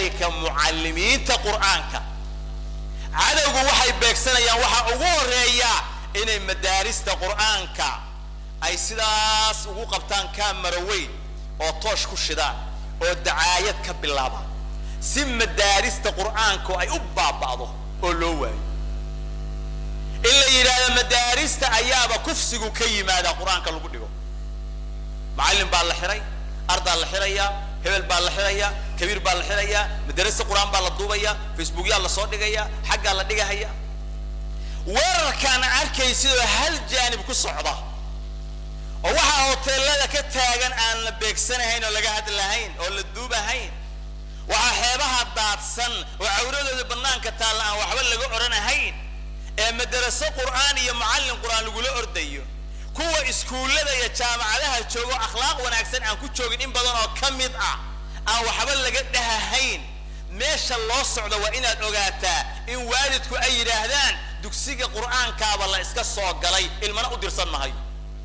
kadalika mucallimiinta qur'aanka cadowgu waxay beegsanayaan waxaa ugu horeeya inay madaarista qur'aanka ay sidaas ugu qabtaan kamara weyn oo toosh ku shidaan oo dacaayad ka bilaabaan si madaarista qur'aanku ay u baaba'do oo loo waayo in la yidhaahdo madaarista ayaaba kufsigu ka yimaada qur-aanka lagu dhigo macallin baa la xiray ardaa la xirayaa hebel baa la xirayaa kabiir baa la xirayaa madarasa qur-aan baa la duubayaa facebookyaa lasoo dhigayaa xaggaa la dhigahaya weerarkaana arkay sidoo hal jaanib ku socda oo waxaa hoteelada ka taagan aan la beegsanahayn oo laga hadlahayn oo la duubahayn waxaa xeebaha daadsan oo cawradooda banaanka taalla aan waxba laga odhanahayn ee madaraso qur'aan iyo macallin qur'aan lagula ordayo kuwa iskuullada iyo jaamacadaha joogo akhlaaq wanaagsan aan ku joogin in badan oo ka mid ah aan waxba laga dhahahayn meesha loo socdo waa inaad ogaataa in waalidku ay yidhaahdaan dugsiga qur'aankaaba la iska soo galay ilmana u dirsan mahayo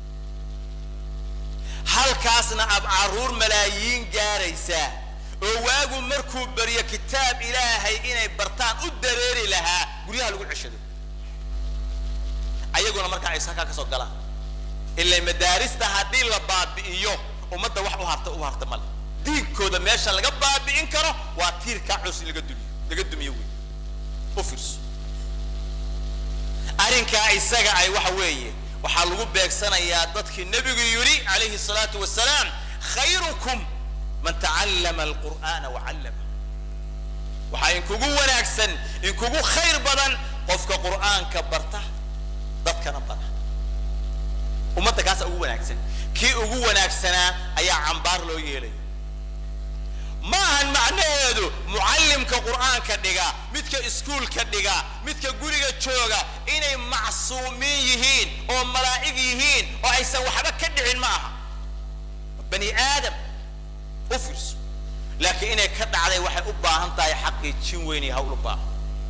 halkaasna ab caruur malaayiin gaaraysaa oo waagu markuu baryo kitaab ilaahay inay bartaan u dareeri lahaa guryaha lagu ceshado ayaguna markaa ay halkaa ka soo galaan ilaa madaarista haddii la baabi'iyo ummadda wax u harta u harta male diinkooda meesha laga baabi'in karo waa tiirkaa cus in laga dumiyo laga dumiyo wey u fiirso arrinkaa isaga ay waxa weeye waxaa lagu beegsanayaa dadkii nebigu yidhi calayhi salaatu wasalaam khayrukum man tacallama alqur'aana wacallama waxaa inkugu wanaagsan inkugu khayr badan qofka qur'aanka barta dadkana bara ummadda kaasa ugu wanaagsan kii ugu wanaagsanaa ayaa cambaar loo yeelaya ma ahan macnaheedu mucallimka qur'aanka dhiga midka iskuulka dhiga midka guriga jooga inay macsuumiin yihiin oo malaa'ig yihiin oo aysan waxba ka dhicin ma aha bani aadam u fiirso laakiin inay ka dhacday waxay u baahan tahay xaqiijin weyn iyo hawl u baahan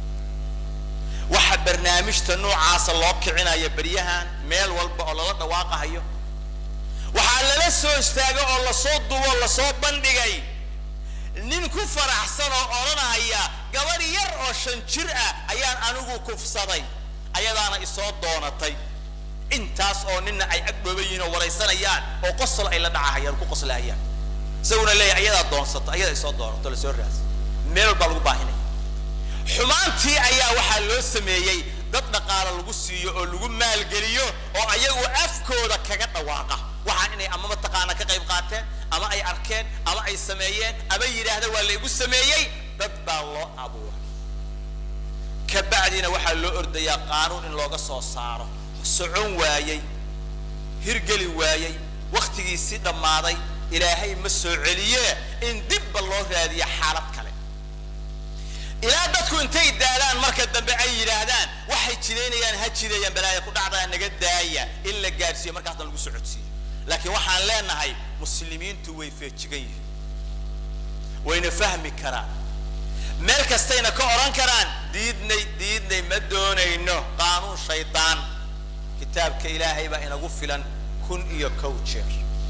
waxa barnaamijta noocaasa loo kicinaya beryahan meel walba oo lala dhawaaqahayo waxaa lala soo istaaga oo lasoo dubo o lasoo bandhigay nin ku faraxsan oo odhanaya gabadh yar oo shan jir ah ayaan anigu kufsaday ayadaana isoo doonatay intaas oo nina ay agdhooban yihiin oo waraysanayaan oo qosol ay la dhacahayaan ku qoslahayaan isaguna leeyahay ayadaa doonsato ayadaa isoo doonato lasoo raasa meel walbaa lagu baahinaya xumaantii ayaa waxaa loo sameeyey dad dhaqaalo lagu siiyo oo lagu maalgeliyo oo ayagu afkooda kaga dhawaaqa waxaan inay ama mataqaana ka qayb qaateen ama ay arkeen ama ay sameeyeen ama yidhaahda waa laygu sameeyey dad baa loo abuuray ka bacdina waxaa loo ordayaa qaanuun in looga soo saaro socon waayey hirgeli waayey wakhtigiisii dhammaaday ilaahay ma soo celiye in dibba loo raadiya xaalad kale ilaa dadku intay daalaan marka dambe ay yidhaahdaan waxay jidaynayaan ha jidayaan balaaya ku dhacdaa naga daaya in la gaadhsiiyo markaasna lagu socodsiiyo laakiin waxaan leenahay muslimiintu way feejigan yihiin wayna fahmi karaan meel kastayna ka odhan karaan diidnay diidnay ma doonayno qaanuun shaydaan kitaabka ilaahay baa inagu filan kun iyo kow jeer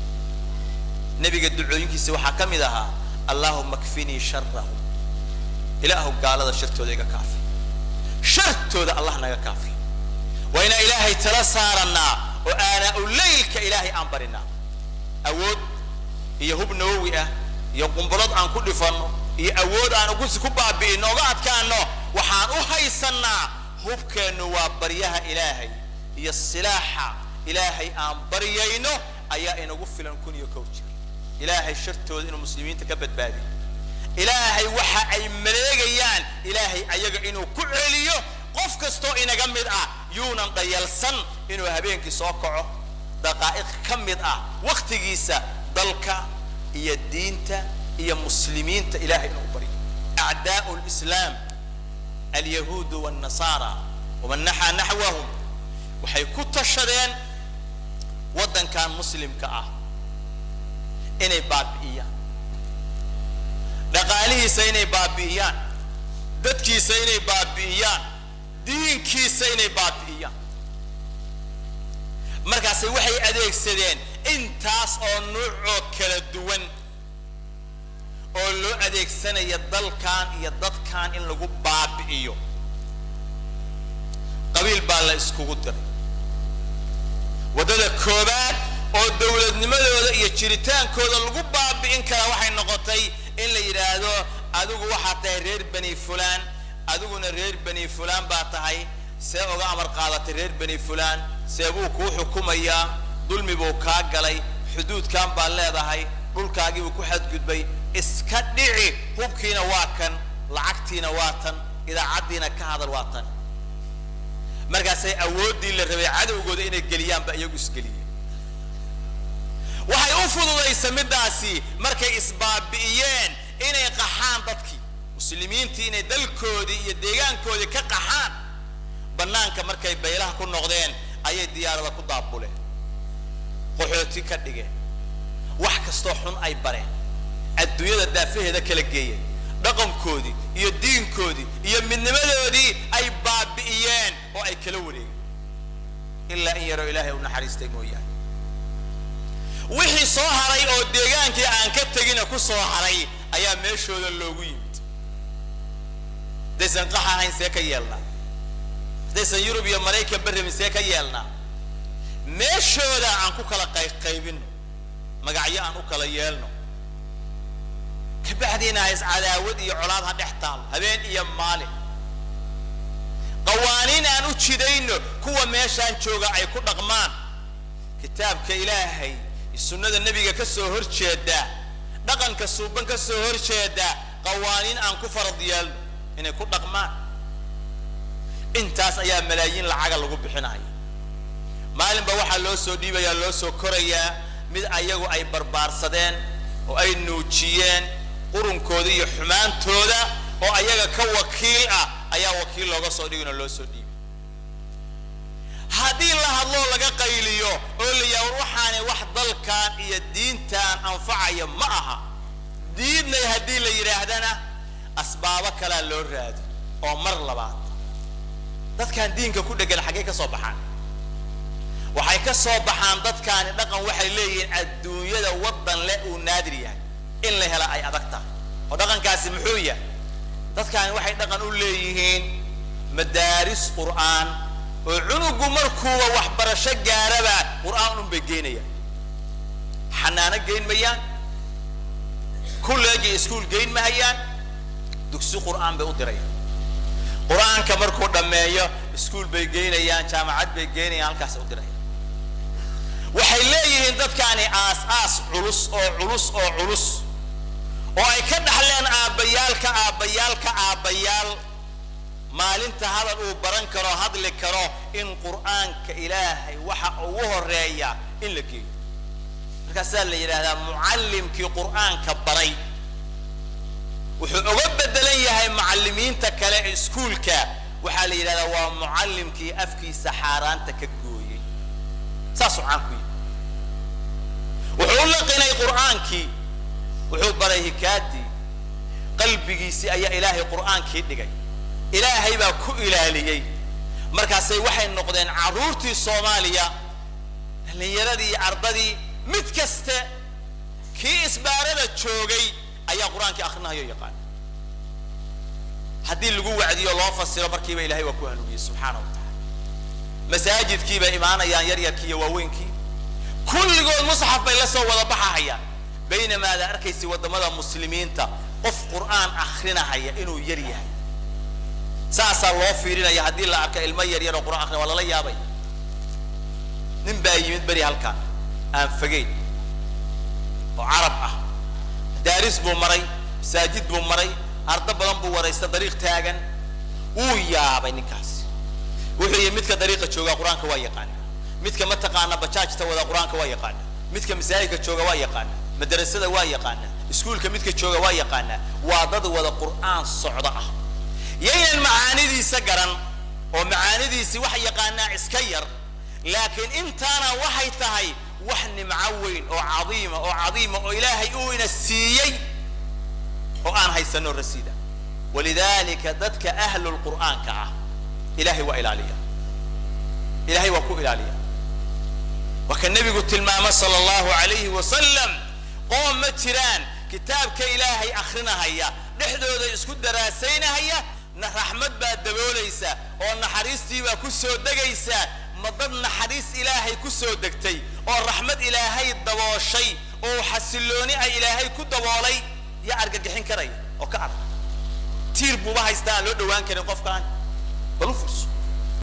nebiga ducooyinkiisa waxaa ka mid ahaa allahuma kfinii sharahum ilaahu gaalada shartooda iga kaafi shartooda allah naga kaafi waa inaan ilaahay tala saaranaa oo aanaa u leylka ilaahay aan barinaa awood iyo hub nawowi ah iyo qumbulood aan ku dhifanno iyo awood aan ugusi ku baabi'ino oga adkaano waxaan u haysannaa hubkeennu waa baryaha ilaahay iyo silaaxa ilaahay aan baryayno ayaa inagu filan kun iyo kow jir ilaahay shartooda inuu muslimiinta ka badbaadiyo ilaahay waxa ay maleegayaan ilaahay ayaga inuu ku celiyo qof kastoo inaga mid ah yuunan dhayalsan inuu habeenkii soo kaco daqaa'iq ka mid ah waktigiisa dalka iyo diinta iyo muslimiinta ilahay inuu baryo acdaau lislaam alyahuudu wاnnasaara waman naxaa naxwahum waxay ku tashadeen waddankan muslimka ah inay baabi'iyaan dhaqaalihiisa inay baabi'iyaan dadkiisa inay baabi'iyaan diinkiisa inay baabi'iyaan markaase waxay adeegsadeen intaas oo nuucoo kala duwan oo loo adeegsanaya dalkan iyo dadkan in lagu baabi'iyo qabiil baa la iskugu diray waddada koobaad oo dowladnimadooda iyo jiritaankooda lagu baabi'in karaa waxay noqotay in la yidhaahdo adigu waxaad tahay reer bani fulaan adiguna reer bani fulaan baa tahay see uga amar qaadatay reer bani fulaan see buu kuu xukumayaa dulmi buu kaa galay xuduudkan baad leedahay dhulkaagii buu ku xadgudbay iska dhici hubkiina waa kan lacagtiina waa tan idaacaddiina ka hadal waa tan markaasay awooddii la rabay cadowgooda inay geliyaanba iyagu isgeliyeen waxay u fududaysa middaasi markay isbaabi'iyeen inay qaxaan dadkii muslimiintii inay dalkoodii iyo deegaankoodii ka qaxaan bannaanka markay baylaha ku noqdeen ayay diyaarada ku daabuleen qaxooti ka dhigeen wax kastoo xun ay bareen adduunyada daafaheeda kala geeyeen dhaqankoodii iyo diinkoodii iyo midnimadoodii ay baabi'iyeen oo ay kala wareegeen ilaa in yaroo ilaahay u naxariistay mooyaane wixii soo haray oo deegaankii aan ka tegina ku soo haray ayaa meeshooda loogu yimid haddaysan qax ahayn see ka yeelnaa haddaysan yurub iyo maraykan barrabin see ka yeelnaa meeshooda aan ku kala qayqaybino magacyo aan u kala yeelno kabacdiina ha iscadaawad iyo colaad ha dhex taalo habeen iyo maalin qawaaniin aan u jidayno kuwa meeshaan jooga ay ku dhaqmaan kitaabka ilaahay sunnada nebiga ka soo hor jeeda dhaqanka suuban ka soo hor jeeda qawaaniin aan ku farad yeelno inay ku dhaqmaan intaas ayaa malaayiin lacaga lagu bixinaya maalinba waxaa loo soo dhiibayaa loo soo korayaa mid ayagu ay barbaarsadeen oo ay nuujiyeen qurunkooda iyo xumaantooda oo ayaga ka wakiil ah ayaa wakiil looga soo dhigin oo loo soo dhiibay haddii la hadloo laga qayliyo oo la yaha war waxaanay wax dalkan iyo diintan anfacaya ma aha diidnay haddii la yidhaahdana asbaabo kalaa loo raadi oo mar labaad dadkan diinka ku dhegan xaggay ka soo baxaan waxay ka soo baxaan dadkaani dhaqan waxay leeyihiin adduunyada waddan leh uu naadir yahay in la hela ay adag tahay oo dhaqankaasi muxuu yahay dadkaani waxay dhaqan u leeyihiin madaaris qur'aan oo cunugu markuuba waxbarasho gaaraba qur'aan un bay geynayaan xanaano geyn mayaan kulleegi iskuul geyn mahayaan dugsi qur'aan bay u dirayaan qur-aanka markuu dhammeeyo iskuul bay geynayaan jaamacad bay geynayaan halkaas u dirayaan waxay leeyihiin dadkaani aas-aas culus oo culus oo culus oo ay ka dhaxleen aabbayaalka aabbayaalka aabbayaal maalinta hadal uu baran karo hadli karo in qur'aanka ilaahay waxa ugu horeeya in la geeyo markaasaa la yidhahdaa mucallimkii qur'aanka baray wuxuu uga bedelan yahay macallimiinta kale ee iskuulka waxaa la yidhahdaa waa mucallimkii afkiisa xaaraanta ka gooyey saasuu caan ku yihi wuxuu u laqinay qur'aankii wuxuu baray hikaadii qalbigiisii ayaa ilaahay qur'aankii dhigay ilaahay baa ku ilaaliyey markaasay waxay noqdeen carruurtii soomaaliya dhallinyaradii iyo ardadii mid kaste kii isbaarada joogay ayaa qur-aankii akrinahayo yaqaan haddii lagu wacdiyo loo fasiro markiiba ilahay waa ku hanuuniyey subxaana wa tacaala masaajidkii bay imaanayaan yaryarkii iyo waaweynkii kulligood musxaf bay la soo wada baxahayaan baynamaa ada arkaysa waddamada muslimiinta qof qur'aan akrinahaya inuu yar yahay saasaa loo fiirinaya haddii la arko ilmo yar yar oo qur'an akrinaya waa lala yaabay nin baa yimid beri halkaan aan fogeyn oo carab ah daaris buu maray masaajid buu maray ardo badan buu waraysta dariiq taagan wuu yaabay ninkaasi wuxuu yihi midka dariiqa jooga qur-aanka waa yaqaana midka mataqaana bajaajta wada qur-aanka waa yaqaana midka masaajidka jooga waa yaqaana madrasada waa yaqaana iskuulka midka jooga waa yaqaana waa dad wada qur'aan socdo ah yaynan macaanidiisa garan oo macaanidiisii wax yaqaanaa iska yar laakiin intaana waxay tahay wax nimco weyn oo cadiima oo cadiima oo ilaahay uu ina siiyey oo aan haysano rasiida walidalika dadka ahlu lqur'aanka ah ilahay waa ilaaliya ilahay waa ku ilaaliya waa ka nebigu tilmaamo sala allahu alayhi wasalam qoom ma jiraan kitaabka ilaahay akrinahaya dhexdooda isku daraasaynahaya na raxmad baa daboolaysa oo naxariistii baa ku soo degaysa ma dad naxariis ilaahay ku soo degtay oo raxmad ilaahay dabooshay oo xasillooni ay ilaahay ku daboolay yaa argagixin karaya oo ka arag tiir buuba haystaa aan loo dhowaan karin qofkaan bal u fiirso